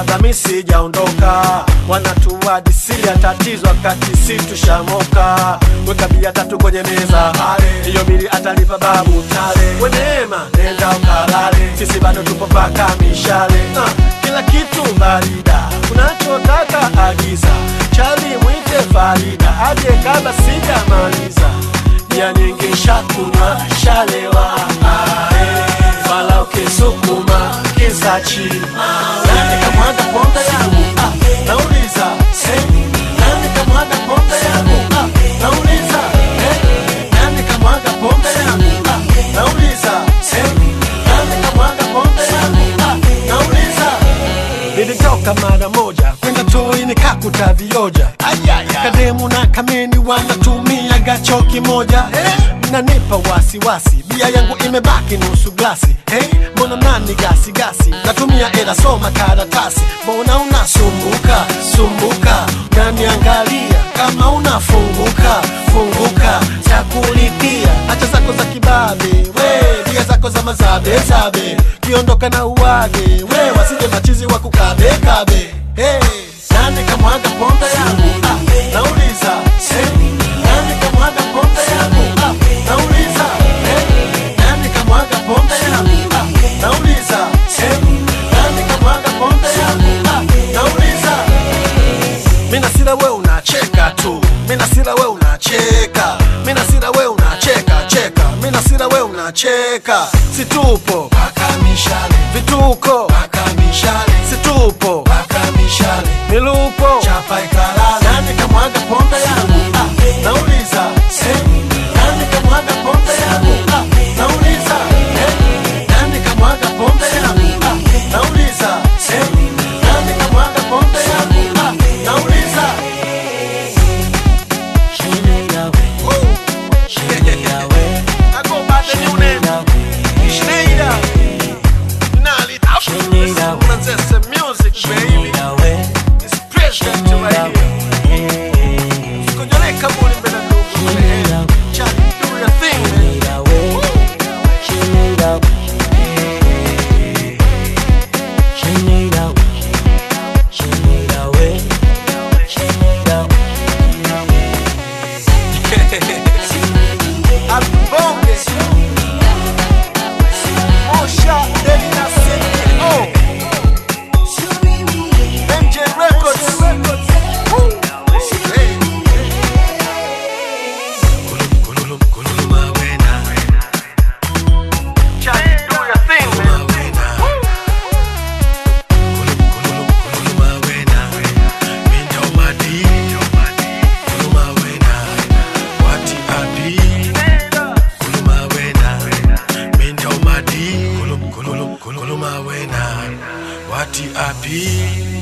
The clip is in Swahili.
kabla mi sijaondoka wanatuadisia tatizo wakati si tushamoka weka bia tatu kwenye meza hiyo bili atalipa babu tale weneema nenda ukalale sisi bado tupo paka mishale uh, kila kitu barida unachotaka agiza chali mwite farida aje kabla sijamaliza ya nyingi shakunywa shalewa ae, fala ukisukuma kizachi nani kamwaga pombe yangu ah, nauliza eh, nani kamwaga pombe yangu ah, nauliza eh, nani kamwaga pombe yangu ah, nauliza eh, nani kamwaga pombe yangu ah, nauliza nilitoka mara moja kwenda toi nikakuta vioja kademu na kameni wanatumia gacho kimoja eh, nanipa wasiwasi bia yangu imebaki nusu glasi hey, mbona nani gasi gasi natumia ela soma karatasi mbona unasumbuka sumbuka naniangalia kama unafunguka funguka chakulipia hacha zako za kibabe we bia zako za mazabe zabe kiondoka na uwage we wasije machizi wa kukabe kabe hey, nani kamwaga pombe yangu ah, nauliza hey, nani kamwaga pombe yangu ah, nauliza hey, nani kamwaga pombe yangu ah, nauliza hey, nani kamwaga pombe yangu ah, nauliza mina sila we unacheka tu mina sila we unacheka mina sila we unacheka cheka mina sila we unacheka situpo paka mishale vituko paka mishale situpo paka mishale milupo chapa ikalala nani kamwaga pombe yangu ah, nauliza eh, nani kamwaga pombe yangu ah, nauliza eh, nani kamwaga pombe yangu ah, nauliza eh, nani kamwaga pombe yangu ah, nauliza I go by the new name Schneider Nali That's the music baby It's president right here Sikojoleka muli mbele ndugu man Chat do your thing man Abonge Mosha Deli na CEO MJ Records Woo. Hey. Chat, do your thing, man. Wati api